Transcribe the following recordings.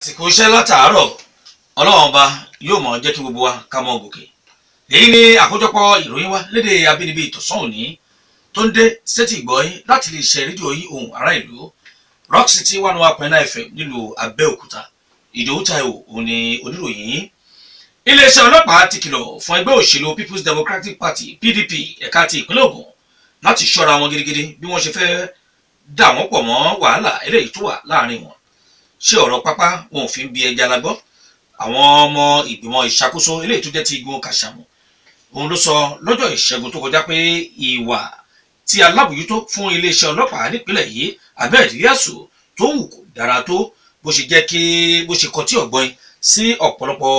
àsìkò iṣẹ́ látàárọ̀ ọlọ́run ọba yóò mọ̀ jẹ́ kí gbogbo wa ká mọ́ gòkè èyí ni àkójọpọ̀ ìròyìn wa lédè abínibí ìtọ̀sán òní tó ń dé sétí ìgbọ́yìn láti lè ṣe rédíò yìí ohùn ará ìlú rock city one one point nine fm nílùú abẹ́òkúta ìdòwú taiwo òun ni oníròyìn yìí iléeṣẹ́ ọlọ́pàá ti kìlọ̀ fún ẹgbẹ́ òṣèlú people's democratic party pdp ẹ̀ka ti ìpínlẹ̀ ògùn láti ṣọ́ra wọn gidigidi bí wọ́n ṣe fẹ́ dà wọ́n pọ̀ mọ́ wàhálà eléyìí tó wà láàrin wọn ṣé ọ̀rọ̀ pápá wọn ò fi ń bi ẹja la gbọ́ àwọn ọmọ ìgbìmọ̀ ìṣàkóso eléyìí tó jẹ́ ti igun kàṣàmù òun ló sọ lọ́jọ́ ìṣẹ́gun tó kọjá pé ìwà tí alábòjútó fún iléeṣẹ́ ọlọ́pàá nípínlẹ̀ yìí abed yasu tó wù kó dára tó bó ṣe jẹ́ kí bó ṣe kọtí ọ̀gbọ́n sí ọ̀pọ̀lọpọ̀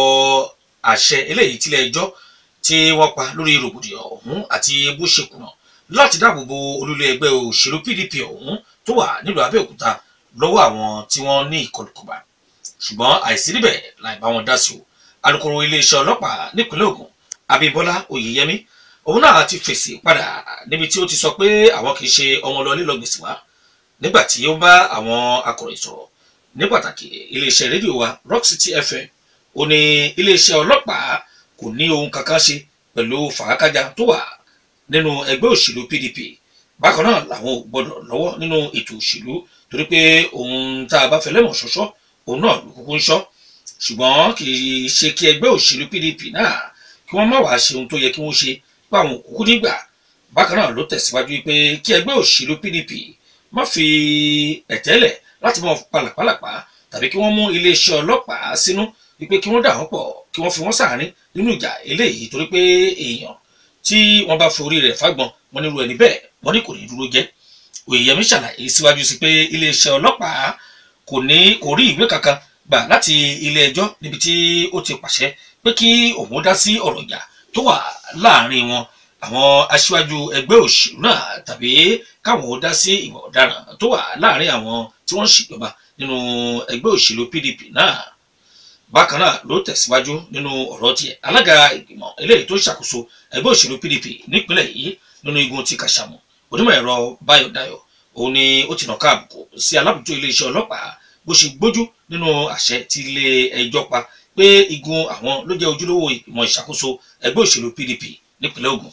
àṣẹ eléyìí tílé ẹjọ́ tí wọ́n pa lórí rògbòdìyàn ọ̀hún àti bó ṣe kùnà láti dáàbò bo olúlé ẹgbẹ́ òṣèlú pdp ọ̀hún tó wà nílùú abẹ́òkúta lọ́wọ́ àwọn tí wọ́n ní ìkọlùkọgbà ṣùgbọ́n àìsí níbẹ̀ láì bá wọn dá sí o alūkkóró iléeṣẹ́ ọlọ́pàá nípínlẹ̀ ògùn abímbọ́lá oyèyẹmí òun náà ti fèsì padà níbi tí ó ti sọ pé àwọn kì í ṣe ọmọ lọ lílọ gbèsè wá nígbà tí ó bá àwọn akọ̀ròyìn sọ̀rọ̀ ní pàtàkì iléeṣẹ́ rédíò wa rock city fm ó ní iléeṣẹ́ ọlọ́pàá kò ní ohun kankan ṣe pẹ̀lú fàákájà tó wà nínú ẹgbẹ́ òṣèlú pdp bákan náà làwọn ò gbọdọ̀ lọ́wọ́ nínú ètò òṣèlú torí pé ohun tá a bá fẹ́ lẹ́mọ̀ ṣọ́ṣọ́ òun náà ló kúkú ń ṣọ́ ṣùgbọ́n kì í ṣe kí ẹgbẹ́ òṣèlú pdp náà kí wọ́n má wàá ṣe ohun tó yẹ kí wọ́n ṣe pé àwọn òkúkú nígbà bákan náà ló tẹ̀síwájú pé kí ẹgbẹ́ òṣèlú pdp má fi ẹ̀tẹ́lẹ̀ láti mọ pàlàpàlàpà tàbí kí wọ́n mú iléeṣẹ́ ọlọ́pàá sínú wípé kí wọ́n dà wọ́n pọ̀ kí wọ́n fi wọ́n sàárín nínú ìjà eléyìí torí pé èèyàn tí wọ́n bá forí rẹ̀ fágbọn wọn nírú ẹni bẹ́ẹ̀ wọ́n ní kò ní dúró jẹ́ òyìnbó ṣàlàyé síwájú sí pé iléeṣẹ́ ọlọ́pàá kò ní kò rí ìwé kankan gbà láti ilé ẹjọ́ níbi tí ó ti pàṣẹ pé kí òun dá sí ọ̀rọ̀ ìjà tó wà láàrin wọn àwọn aṣíwájú ẹgbẹ́ òṣèlú náà tàbí káwọn ó dá sí ìwà ọ̀daràn tó wà láàrin àwọn tí wọ́n ń ṣèjọba nínú ẹgbẹ́ òṣèlú pdp náà bákan náà ló tẹ̀síwájú nínú ọ̀rọ̀ tiẹ̀ alága ìgbìmọ̀ eléyìí tó ṣàkóso ẹgbẹ́ òṣèlú pdp nípínlẹ̀ yìí nínú igun ti kàṣàmù onímọ̀ ẹ̀rọ báyọ̀ dayọ̀ òun ni ó ti nàka àbùkù sí alábùjọ iléeṣẹ́ ọlọ́pàá bó ṣe gbójú nínú àṣẹ tí ilé ẹjọ́ pa pé igun àwọn ló jẹ́ ojúlówó ìgbìmọ̀ ìṣàkóso ẹgbẹ́ òṣèlú pdp nípínlẹ̀ ògùn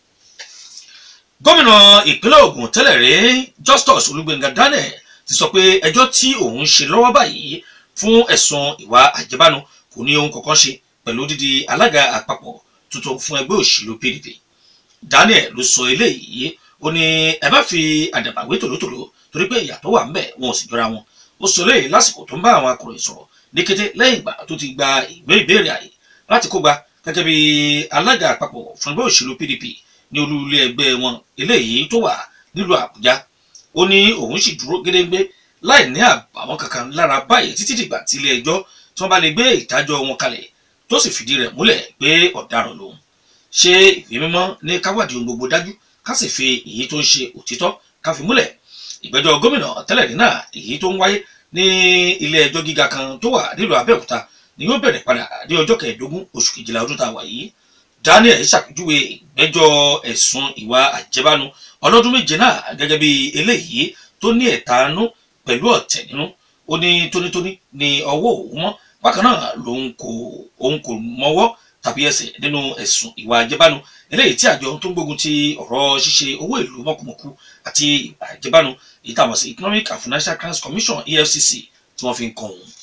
gómìnà ìpínlẹ̀ ògùn tẹ́lẹ̀ rí justus olúgbénga daniel ti sọ pé ẹjọ́ tí òun ṣe lọ́wọ́ báyìí fún ẹ̀sùn ìwà àjẹbánu kò ní ohun kankan ṣe pẹ̀lú dídi alága àpapọ̀ tuntun fún ẹgbẹ́ òṣèlú pdp daniel ló sọ eléyìí ó ní ẹ má fi àdàbà wé tòlótòló torí pé ìyàtọ̀ wà ńbẹ̀ wọn ò sì jọra wọn ó sọ eléyìí lásìkò tó ń bá àwọn akọ̀ròyìn sọ̀rọ̀ ní kété lẹ́yìn ìgbà tó ti gba ìwé ìbéèrè àyè láti kógba gẹ́gẹ́ bí alága àpapọ̀ fún ẹgbẹ́ òṣèlú pdp ní olú ilé ẹgbẹ́ wọn eléyìí tó wà nílùú àbújá ó ní òun sì dúró gédéńgbé láì ní àbàwọn kankan lára báyìí títí dìgbà tí ilé ẹjọ́ tí wọ́n bá lè gbé ìdájọ́ wọn kalẹ̀ tó sì fìdí rẹ̀ múlẹ̀ pé ọ̀daràn lòun ṣé ìwé mímọ́ ní káwádìí ohun gbogbo dájú ká sì fi èyí tó ń ṣe òtítọ́ ká fi múlẹ̀ ìgbẹ́jọ́ gómìnà tẹ́lẹ̀ rí náà èyí tó ń wáyé ní ilé ẹjọ́ gíga kan tó wà nílùú abẹ́òkúta ni yóò bẹ̀rẹ̀ padà ní ọjọ́ kẹẹ̀ẹ́dógún oṣù kejìlá ọdún tá a wà yìí daniel ṣàpèjúwe ìgbẹ́jọ́ ẹ̀sùn ìwà àjẹbánu ọlọ́dún méje náà gẹ́gẹ́ bí eléyìí tó ní ẹ̀tanú pẹ̀lú ọ̀tẹ̀ nínú ó ní tónítóní ní ọwọ́ òun mọ́ bákan náà lòun kò òun kò mọwọ́ tàbí ẹsẹ̀ nínú ẹ̀sùn ìwà àjẹbánu eléyìí tí àjọ tó ń gbógun ti ọ̀rọ̀ ṣíṣe owó ìlú mọ̀kùmọ̀kù àti ìwà àjẹbánu èyí táwọn sí economic and financial crimes commission efcc tí wọ́n fi ń kàn wọ́n.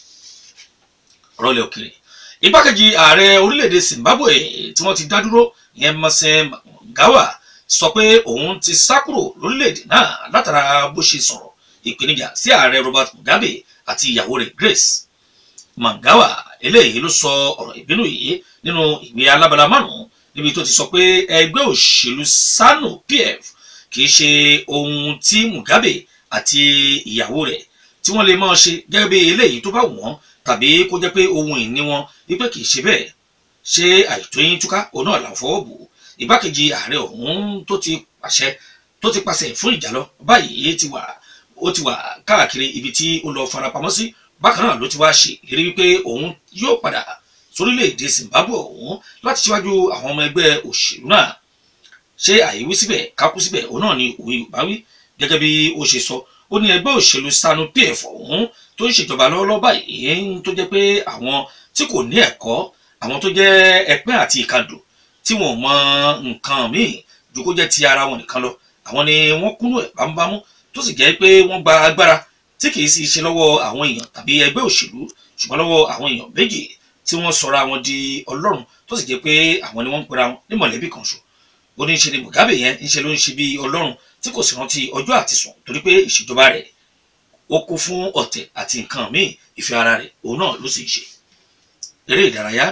ọ̀rọ̀ ilẹ̀ òkèrè igbákejì ààrẹ orílẹ̀-èdè zimbabwe tí wọ́n ti dá dúró ìyẹn mọ̀sẹ̀ mọ̀gáwà sọ pé òun ti sá kúrò lórílẹ̀-èdè náà látara bó ṣe sọ̀rọ̀ ìpèníjà sí ààrẹ robert mugabe àti ìyàwó rẹ̀ grace mangawa eléyìí ló sọ ọ̀rọ̀ ìbínú yìí nínú ìwé alábala márùn-ún níbi tó ti sọ pé ẹgbẹ́ òṣèlú sanu pf kì í ṣe ohun tí mugabe àti ìyàwó rẹ̀ tí wọ́n lè máa ṣe gẹ́gẹ́ bí eléyìí tó bá wọ́n tàbí kó jẹ́ pé ohun ìní wọn wípé kì í ṣe bẹ́ẹ̀ ṣé àìtóyín túká òun náà là ń fọwọ́ bò ìgbákejì ààrẹ ọ̀hún tó ti pàṣẹ tó ti pàṣẹ fún ìjà lọ báyìí ti wà ó ti wà káàkiri ibi tí ó lọ farapamọ́ sí bákan náà ló ti wá ṣe ìlérí wípé òun yóò padà sórílẹ̀-èdè zimbabwe ọ̀hún láti ṣíwájú àwọn ọmọ ẹgbẹ́ òṣèlú náà ṣé àìwí síbẹ̀ kákú síbẹ̀ òun náà ni òwe yorùbá wí gẹ́gẹ́ bí ó ṣe sọ ó ní ẹgbẹ́ òṣèlú sanu pf ọ̀hún tó ń ṣèjọba lọ́wọ́lọ́wọ́ báyìí tó jẹ́ pé àwọn tí kò ní ẹ̀kọ́ àwọn tó jẹ́ ẹpẹ́ àti ìkàndò tí wọn ò mọ nǹkan míì ju kó jẹ́ ti ara wọn nìkan lọ àwọn ni wọ́n kúnnú ẹ̀ bámúbámú tó sì jẹ́ pé wọ́n gba agbára tí kì í sì ṣe lọ́wọ́ àwọn èèyàn tàbí ẹgbẹ́ òṣèlú ṣùgbọ́n lọ́wọ́ àwọn èèyàn méjì tí wọ́n sọra wọn di ọlọ́run tó sì jẹ́ pé àwọn ni wọ́n ń pera wọn ní mọ̀lẹ́bí kan ṣo ó ní ṣe ni Mugabe yẹn ń ṣe ló ń ṣe bí ọlọ́run tí kò sì rántí ọjọ́ àti sùn torí pé ìṣèjọba rẹ̀ ó kún fún ọ̀tẹ̀ àti nǹkan míì ìfẹ́ ara rẹ̀ òun náà ló sì ń ṣe eré ìdárayá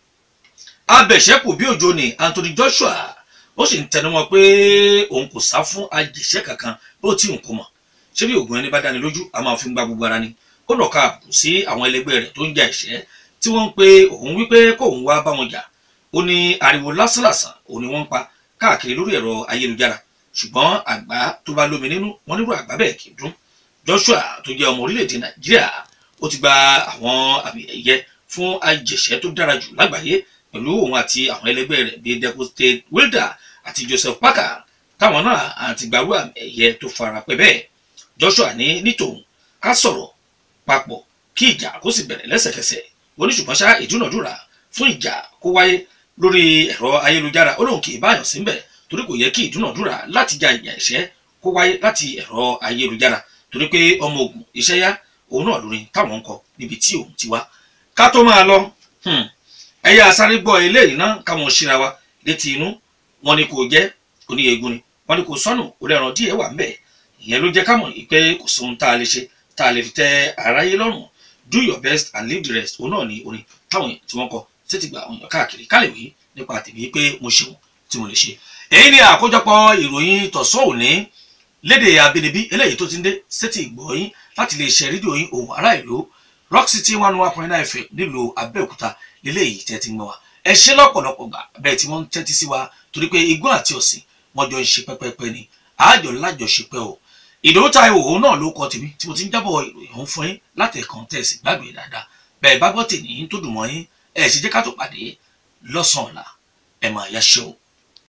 abẹ̀ṣẹ́kù bí òjò ni Anthony Joshua ó sì ń tẹnumọ́ pé òun kò sá fún ajẹ̀ṣẹ́ kankan bó tí òun kò mọ̀ ṣé bí ògùn ẹni bá dáni lójú a máa fi ń gba gbogbo ara ni ó lọ́ọ́ káàbù sí àwọn ẹlẹgbẹ́ rẹ̀ tó ń ja ìṣẹ́ tí wọ́n ń pe òun wípé kóun wá bá wọn jà ó ní ariwo lásánlàsàn òun ni wọ́n ń pa káàkiri lórí ẹ̀rọ ayélujára ṣùgbọ́n àgbá tó bá lómi nínú wọn nírú àgbá bẹ́ẹ̀ kì í dún Joshua tó jẹ́ ọmọ orílẹ̀-èdè Nàìjíríà ó ti gba àwọn àmì ẹ̀yẹ fún ajẹ̀ṣẹ́ tó dára jù lágbàáyé pẹ̀lú òun àti àwọn ẹlẹgbẹ́ rẹ̀ bíi Decoste Wilder àti Joseph Parker táwọn náà àti gbàrú àmì ẹ̀yẹ tó fara pẹ́ bẹ́ẹ̀ Joshua ní nítòun ká sọ̀rọ̀ papọ̀ kí ìjà kó sì bẹ̀rẹ̀ lẹ́sẹ̀kẹsẹ̀ oníṣùgbọ́n ṣá ìdúnàdúrà fún ìjà kó wáyé lórí ẹ̀rọ ayélujára ó lóun kì í báyọ̀ síbẹ̀ torí kò yẹ kí ìdúnàdúrà láti ja ìjà ìṣẹ́ kó wáyé láti ẹ̀rọ ayélujára torí pé ọmọ ogun iṣẹ́ yá òun náà lórí táwọn ń kọ níbi tí òun ti wá ká tó máa lọ ẹ̀yà sáré gbọ́ eléyìí náà káwọn ṣíra wa létí inú wọn ni kò jẹ́ oníyegun ni wọn ni kò sọnù orí ẹran díẹ̀ wà ń bẹ̀ ìyẹn ló jẹ́ ká mọ̀ pé kò sóhun tá a lè ṣe tá a lè fi tẹ́ aráyé lọ́rùn do your best and leave the rest òun náà ni orin táwọn èèyàn tí wọ́n kọ tètè gba àwọn èèyàn káàkiri ká lè wí nípa tèmi pé mo ṣeun tí mo lè ṣe. èyí ni àkójọpọ̀ ìròyìn tọ̀sán òní lédè abínibí eléyìí tó ti ń dé sétí ìgbọ̀nyín láti lè ṣe rédíò yín ohùn ará ìlú rock city one one point nine fm nílùú abẹ́òkúta léléyìí tẹ́ ti ń gbọ́ wa ẹ ṣe lọ́pọ̀lọpọ̀ gbà bẹ́ẹ̀ tí wọ́n ń tẹ́tí sí wa torí pé igbó àti ọ̀sìn wọ́n jọ ń ṣe pẹ́pẹ́pẹ́ ni àájọ lájọṣepẹ́ o ìdòwú Táíwò òun náà ló kọ tèmi tí mo ti ń jábọ̀ ìròyìn ọ̀hún fún yín láti ẹ̀kan tẹ̀sí gbàgbé dáadáa bẹ́ẹ̀ bá gbọ́ tèmi tó dùn mọ́ yín ẹ̀ sì jẹ́ ká tó pàdé lọ́sàn-án ọ̀la ẹ̀ máa yá ṣe o.